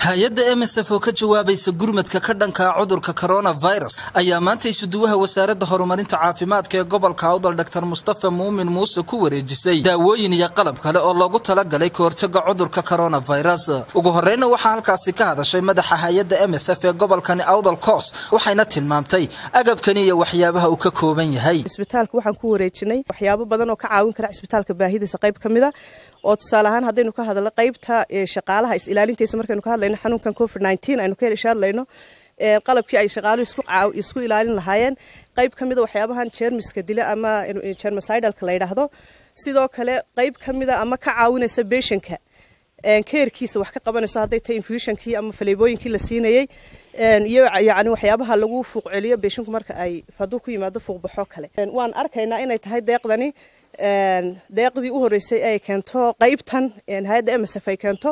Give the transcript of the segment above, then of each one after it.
hay-adda emsf oo ka jawaabaysa gurmadka ka dhanka cudurka coronavirus ayaa maanta isuduwaha wasaaradda horumarinta caafimaadka ee gobolka awdal dor mustafa muumin muuse ku wareejisay daawooyin iyo qalab kale oo loogu talagalay ka hortaga cudurka coronavirus ugu horeyna waxaa halkaasi ka hadashay madaxa hay-adda emsf ee gobolkani awdal coos waxayna tilmaamtay agabkani iyo waxyaabaha uu ka kooban yahay isbitaalka waxaan ku wareejinay waxyaabo badan oo ka caawin kara isbitaalka baahidiisa qayb ka mida oo tusaale ahaan haddaynu ka hadalno qaybta shaqaalaha is-ilaalintiisa markaynu ka hadlayno xanuunkan covid nineteen aynu ka hadlayno qalabkii ay shaqaaluhu isku ilaalin lahaayeen qayb ka mida waxyaabahan jeermiska dila ama jermicidalka la yidhaahdo sidoo kale qayb ka mida ama ka caawinaysa beshanka keerkiisa wax ka qabanayso hadday tahay infusionkii ama faleebooyinkii la siinayey iyo yacni waxyaabaha lagu fuuq celiyo beeshinku marka ay hadduu ku yimaado fuuqbaxo kale waan arkaynaa inay tahay deeqdani deeqdii u horeysay ay keento qaybtan hay-adda emsf ay keento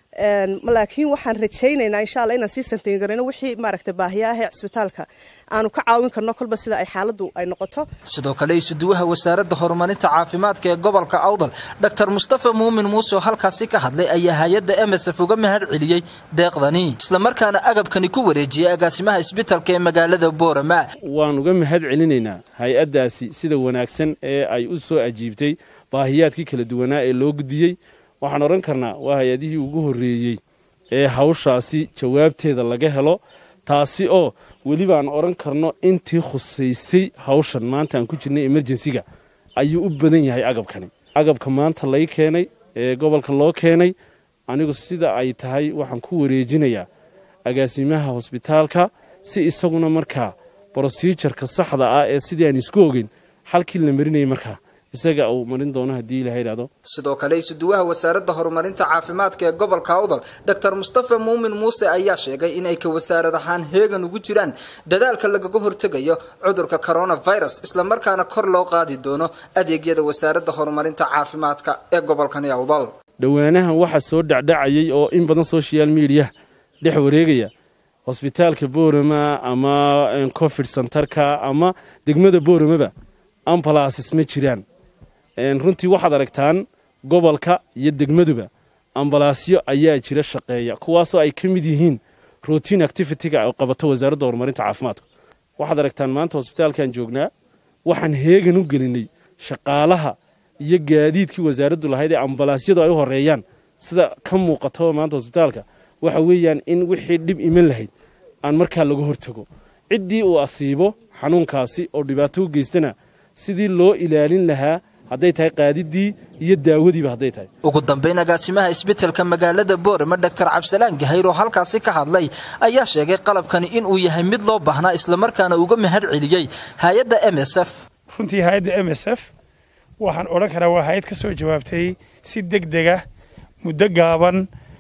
laakiin waxaan rajaynaynaa insha alla inaan sii santayngarayno wixii maaragta baahiya ah ee cisbitaalka aanu ka caawin karno kolba sida ay xaaladdu ay noqoto sidoo kale isuduwaha wasaaradda horumarinta caafimaadka ee gobolka awdal dor mustafa muumin muuse oo halkaasi ka hadlay ayaa hay-adda emsf uga mahad celiyey deeqdani islamarkaana agabkani ku wareejiyey agaasimaha isbitalka ee magaalada boorama waan uga mahad celinaynaa hay-addaasi sida wanaagsan ee ay u soo ajiibtay baahiyaadkii kala duwanaa ee loo gudbiyey waxaan odhan karnaa waa hay-adihii ugu horreeyey ee hawshaasi jawaabteeda laga helo taasi oo weliba aan odhan karno intii khusaysay hawshan maanta aan ku jirnay emerjensiga ayuu u badan yahay agabkani agabka maanta lay keenay ee gobolka loo keenay anigu sida ay tahay waxaan ku wareejinayaa agaasimaha hosbitaalka si isaguna markaa brosijarka saxda ah ee sidii aan isku ogeyn xalkii la marinayay markaa isaga uu marin doono haddii ilaha idhahdo sidoo kale isuduwaha wasaaradda horumarinta caafimaadka ee gobolka awdal dor mustafa muumin muuse ayaa sheegay in ay ka wasaarad ahaan heegan ugu jiraan dadaalka lagaga hortegayo cudurka coronavirus islamarkaana kor loo qaadi doono adeegyada wasaaradda horumarinta caafimaadka ee gobolkani awdal dhowaanahan waxaa soo dhacdhacayay oo in badan social mediya dhex wareegaya hosbitaalka boorama ama covid centerka ama degmada booramaba ambalasis ma jiraan runtii waxaad aragtaan gobolka iyo degmaduba ambalaasyo ayaa jira shaqeeya kuwaasoo ay ka mid yihiin routine activity-ga ay qabato wasaaradda horumarinta caafimaadka waxaad aragtaan maanta hosbitaalkan joognaa waxaan heegan u gelinay shaqaalaha iyo gaadiidkii wasaaraddu lahayd ee ambalaasyadu ay u horeeyaan sida ka muuqato maanta hosbitaalka waxa weeyaan in wixii dhib iman lahayd aan markaa laga hortago ciddii uu asiibo xanuunkaasi oo dhibaato u geystana sidii loo ilaalin lahaa hadday tahay qaadidii iyo daawadiiba hadday tahay ugu dambayn agaasimaha isbitalka magaalada boorama dor cabdisalaan gahayr oo halkaasi ka hadlay ayaa sheegay qalabkani inuu yahay mid loo baahnaa islamarkaana uga mahad celiyey hay-adda emsf runtii hay-adda m s f waxaan odhan karaa waa hay-ad ka soo jawaabtay si deg dega muddo gaaban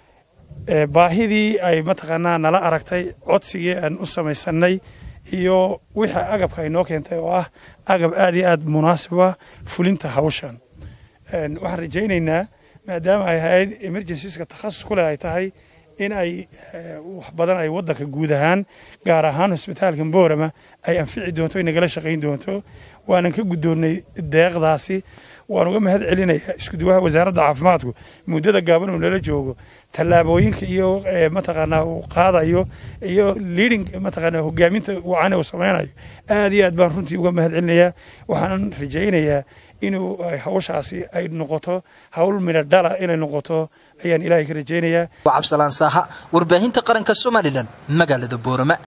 baahidii ay mataqaanaa nala aragtay codsigii aan u samaysanay iyo wixii agabka ay noo keentay oo ah agab aad iyo aad munaasiba fulinta hawshan waxaan rajaynaynaa maadaama ay hay-ad emergensiska takhasus ku leh ay tahay in ay wax badan ay waddanka guud ahaan gaar ahaan hosbitaalka boorama ay anfici doonto ay nagala shaqayn doonto waanan ka guddoonnay deeqdaasi waan uga mahad celinayaa iskuduwaha wasaaradda caafimaadku muddada gaaban uu nala joogo tallaabooyinka iyo mataqaanaa uu qaadayo iyo leading mataqaanaa hogaaminta wacan uu samaynayo aad iyo aad baan runtii uga mahad celinayaa waxaanan rajaynayaa inuu hawshaasi ay noqoto hawl midho dhala inay noqoto ayaan ilaahay ka rajaynayaa cabsalaan saaha warbaahinta qaranka somalilan magaalada boorama